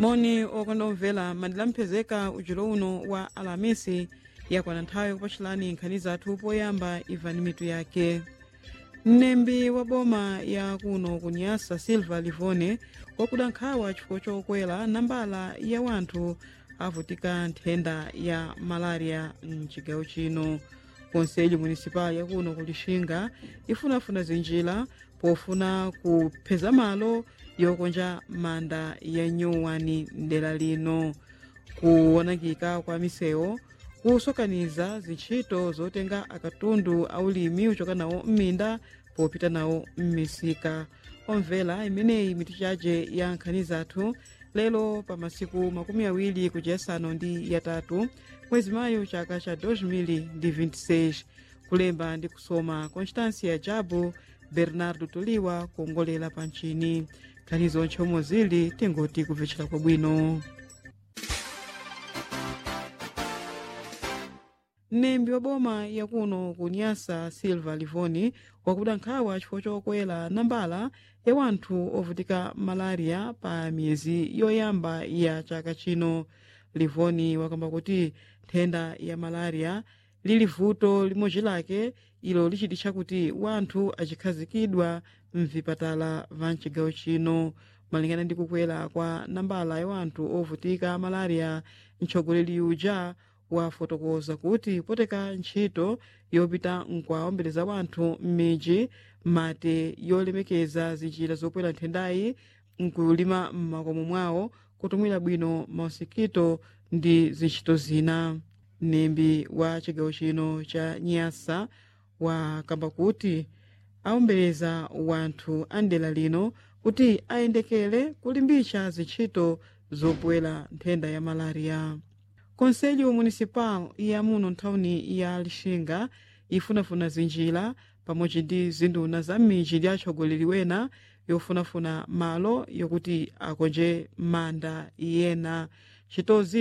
moni okonda omvera mandilamphezeka ujulo uno wa alamisi yakwana nthawi yakupatchirani nkhani zathu poyamba imvani mitu yake mnembi wa boma ya kuno kunyasa silva livone wakuda nkhawa chifukwa chokwera nambala ya wanthu avutika nthenda ya malaria mchigawo chino konselho municipal yakuno kulixinga ifunafuna zinjira pofuna kupheza malo yokonja manda ya nyuwani mdera lino kuwonangika kwa misewu kusokaniza zintchito zotenga akatundu aulimi uchoka nawo m'minda popita nawo m'misika omvera imeneyi mitu chache ya nkhani zathu lero pa masiku makumi awiri kuchiyasanu ndi yatatu mwezi mayu chaka cha 2026 kulemba ndi kusoma constancia jabu bernardo toliwa kuongolera pa mchini nkhani zonche omwe zili tingoti kupvetchera kwabwino mnembi wa boma yakuno kunyasa silva livoni wakuda nkhawa chifukwa chokwera nambala ya wanthu ovutika malaria pa miyezi yoyamba ya chaka chino livoni wakamba kuti nthenda ya malaria lili vuto limodzi lake ilo lichititcha kuti wanthu achikhazikidwa mvipatala va mchigawo chino malingana ndi kukwera kwa nambala ya wanthu ovutika malaria mtsogoleri uja wafotokoza kuti poteka ntchito yopita nkuwaombeleza wanthu m'midzi mate yolemekeza zinjira zopwera nthendayi nkulima m'makomo mwawo kutumwira bwino mausikito ndi zintchito zina mnembi wa chigawo chino cha nyasa wakamba kuti aombeleza wanthu a ndera lino kuti ayendekere kulimbitsa zintchito zopwera nthenda ya malaria konselho municipal ya muno nthawini ya lixinga ifunafuna zinjira pamodzi ndi zinduna za m'midzi ndi atsogoleri wena yofunafuna malo yokuti akonje manda yena chitozi